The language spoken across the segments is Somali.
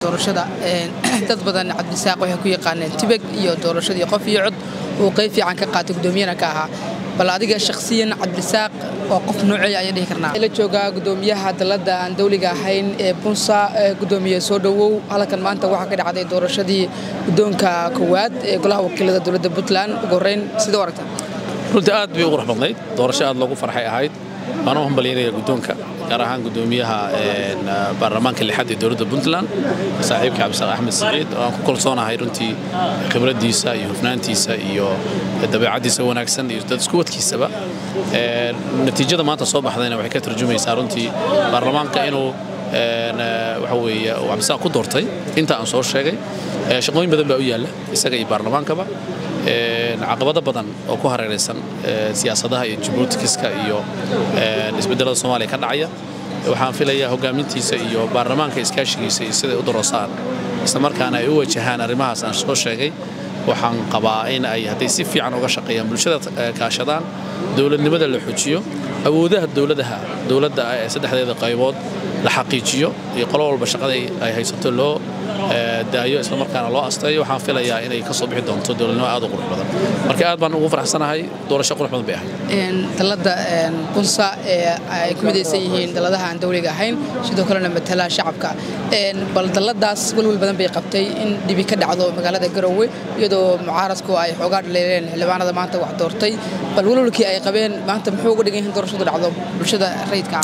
doorashada dad badan cabdisaaq waxay ku yaqaaneen tibeg iyo doorashadii qof iyo cod uu qayb fiican ka qaatay gudoomiyana ka ahaa bal adiga shakhsiyan cabdisaaq oo qof nooceeya ayaan dhihi karnaa la joogaa gudoomiyaha dalladda aan dawliga ahayn ee bunsa gudoomiye soo dhowow halkan maanta waxaa ka dhacday doorashadii guddoonka koowaad ee golaha wakiilada dowladda puntland ugu horreyn sidoo aragta runtii aad bay u qurux badnayd doorasho aad loogu farxay ahayd waana u hambalyaynaya guddoonka gaar ahaan gudoomiyaha baarlamaanka lixaad ee dowladda puntland saaxiibka cabdisaaq axmed siciid oo aan ku kalsoonahay runtii khibraddiisa iyo hufnaantiisa iyo dabeecaddiisa wanaagsan iyo dad isku wadkiisaba natiijada maanta soo baxdayna waxay ka tarjumaysaa runtii baarlamaanka inuu waxa weeye uu cabdisaaq ku doortay inta aan soo sheegay shaqooyin badan baa u yaalla isaga iyo baarlamaankaba caqabado badan oo ku hareeraysan siyaasadaha iyo jibuutikiska iyo isbedelada soomaaliya ka dhacaya waxaan filayaa hogaamintiisa iyo baarlamaanka iskaashigiisa iyo siday u daroosaan islamarkaana ay u wajahaan arrimahaas aan soo sheegay waxaan qabaa in ay hadday si fiican uga shaqeeyaan bulshada kaashadaan dowladnimada la xojiyo awoodaha dowladaha dowladda ee saddexdeeda qaybood la xaqiijiyo iyo qolo walba shaqada ay haysato loo daayo islamarkaana loo asteeyo waxaan filayaa inay ka soo bixi doonto dowladnimo aad u qurux badan marka aad baan ugu faraxsanahay doorasho qurux badan bay ahayd dalladda bunsa ee ay ku midaysan yihiin dalladaha aan dawliga ahayn sidoo kalena matala shacabka bal dalladaas welwel badan bay qabtay in dhibi ka dhacdo magaalada garowe iyadoo mucaaradku ay xoogaa dhaleeleen xildhibaanada maanta wax doortay bal welwelkii ay qabeen maanta muxuu uga dhigan yahay doorashadu dhacdo bulshada rayidka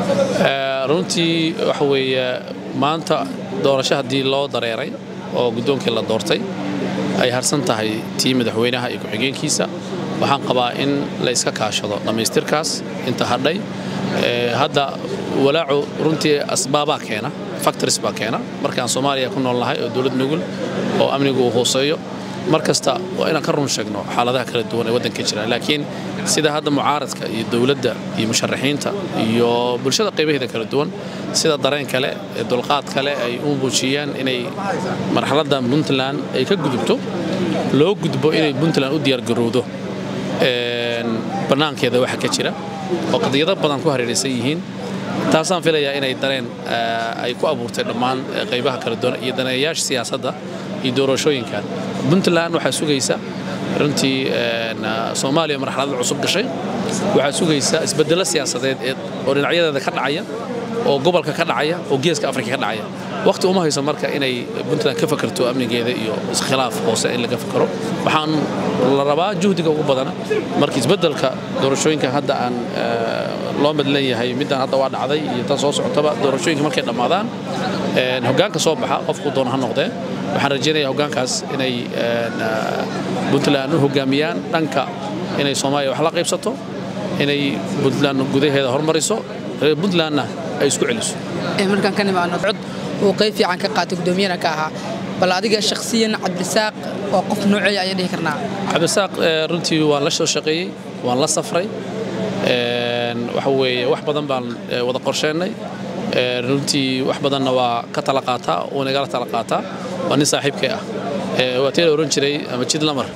ah runtii waxa weeye maanta doorasho haddii loo dareeray oo guddoonkii la doortay ay harsan tahay tii madaxweynaha iyo ku-xigeenkiisa waxaan qabaa in la iska kaashado dhammaystirkaas inta hadhay hadda walaacu runtii asbaabaa keena factories baa keena markaan soomaaliya ku nool nahay oo dowlad nugul oo amnigu uu hooseeyo mar kasta waa inaan ka run sheegno xaaladaha kala duwan ee waddanka jira laakiin sida hadda mucaaradka iyo dowladda iyo musharaxiinta iyo bulshada qaybaheeda kala duwan sida dareen kale ee dulqaad kale ay u muujiyaan inay marxaladda puntland ay ka gudubto loo gudbo inay puntland u diyaargarowdo bannaankeeda waxa ka jira oo qadiyado badan ku hareeraysan yihiin taasaan filayaa inay dareen ay ku abuurtay dhammaan qaybaha kala duwan iyo daneeyayaasha siyaasadda iyo doorashooyinkan puntland waxaa sugaysa runtii soomaaliya marxalada cusub gashay waxaa sugaysa isbedelo siyaasadeed oo dhinacyadeeda ka dhacaya oo gobolka ka dhacaya oo geeska afrika ka dhacaya waqti uma hayso marka inay puntland ka fakarto amnigeeda iyo iskhilaaf hoose in laga fakaro waxaan la rabaa juhdiga ugu badana marka isbedelka doorashooyinka hadda aan loo madlan yahay middan hadda waa dhacday iyo tan soo socotaba doorashooyinka markay dhammaadaan hoggaanka soo baxa qofku doona ha noqdee waxaan rajaynayaa hoggaankaas inay puntland u hoggaamiyaan dhanka inay soomaaliya wax la qaybsato inay puntland gudaheeda hormariso reer puntlandna ay isku celiso markaan ka nimaano cod uu qayb fiican ka qaatay gudoomiyana ka ahaa bal adiga shakhsiyan cabdisaaq oo qof nooceeya ayaan dhihi karnaa cabdisaaq runtii waan la soo shaqeeyey waan la safray waxa weeye wax badan baan wada qorsheennay runtii wax badanna waa ka tala qaataa uuna igala tala qaataa waa nin saaxiibkay ah waa tee la ohan jiray ama jid lamar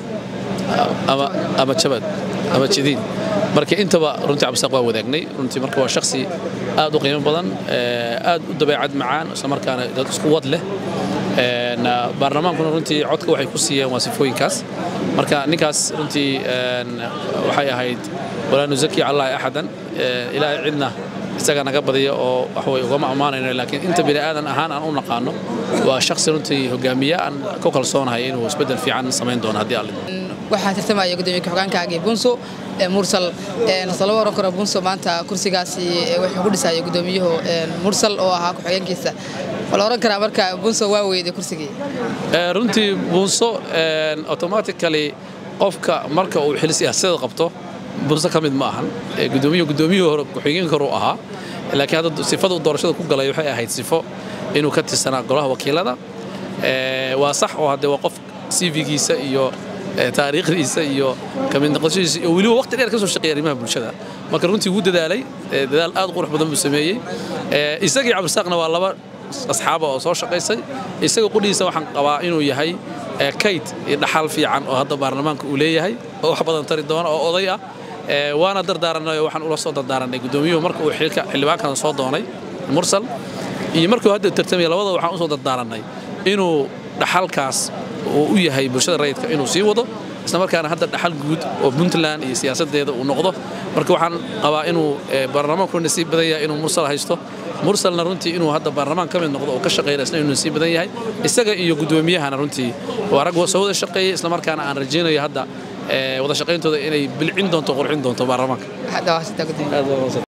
ama jabad ama jidiin marka intaba runtii cabdisaaq waa wadaagnay runtii marka waa shakhsi aad u qiimo badan aad u dabeecad macaan isla markaana dad isku wad leh baarlamaankuna runtii codka waxay ku siiyeen waa sifooyinkaas marka ninkaas runtii waxay ahayd walaa nuzaki callaahi axadan ilaahay cidna isaga naga badiya oo waxway ugama ammaanayno laakiin inta bini aadan ahaan aan u naqaano waa shakhsi runtii hogaamiye aan ku kalsoonahay inuu isbeddel fiican samayn doono haddii alle waxaa tartamaya gudoomiye ku-xigeenkaagii bunso mursal laba oran karo bunso maanta kursigaasi wuxuu ku dhisaya gudoomiyuhu mursal oo ahaa ku-xigeenkiisa wala oran karaa marka bunso waa weyday kursigii runtii bunso automatically qofka marka uu xil siyaasadeed qabto bunso ka mid ma ahan gudoomiyuhu gudoomiyuhu hore ku-xigeenka hore u ahaa laakiin hadda sifada uu doorashada ku galay waxay ahayd sifo inuu ka tirsanaa golaha wakiilada waa sax oo haddee waa qof cv-giisa iyo taariikhdiisa iyo kamid noqoshadiisa iyo weliba waqti dheer ka soo shaqeeya arrimaha bulshada marka runtii wuu dadaalay dadaal aad qurux badan buu sameeyey isagii cabdisaaqna waa laba asxaaba oo soo shaqaysay isaga qudhiisa waxaan qabaa inuu yahay kayd iyo dhaxal fiican oo hadda baarlamaanka uu leeyahay oo wax badan tari doona oo oday ah waana dardaaranay waxaan ula soo dardaaranay gudoomiyuhu marka uu xilka xildhibaankan soo doonay mursal iyo markuu hadda tartamaya labada waxaan usoo dardaaranay inuu dhaxalkaas uu u yahay bulshada rayidka inuu sii wado isla markaana hadda dhaxal guud oo puntland iyo siyaasadeeda uu noqdo marka waxaan qabaa inuu baarlamaanku nasiib badan yahay inuu mursal haysto mursalna runtii inuu hadda baarlamaan ka mid noqdo oo ka shaqeynaya isna inuu nasiib badan yahay isaga iyo gudoomiyahana runtii waa rag soo wada shaqeeyay isla markaana aan rajaynayo hadda wada shaqayntooda inay bilcin doonto qurxin doonto baarlamaanka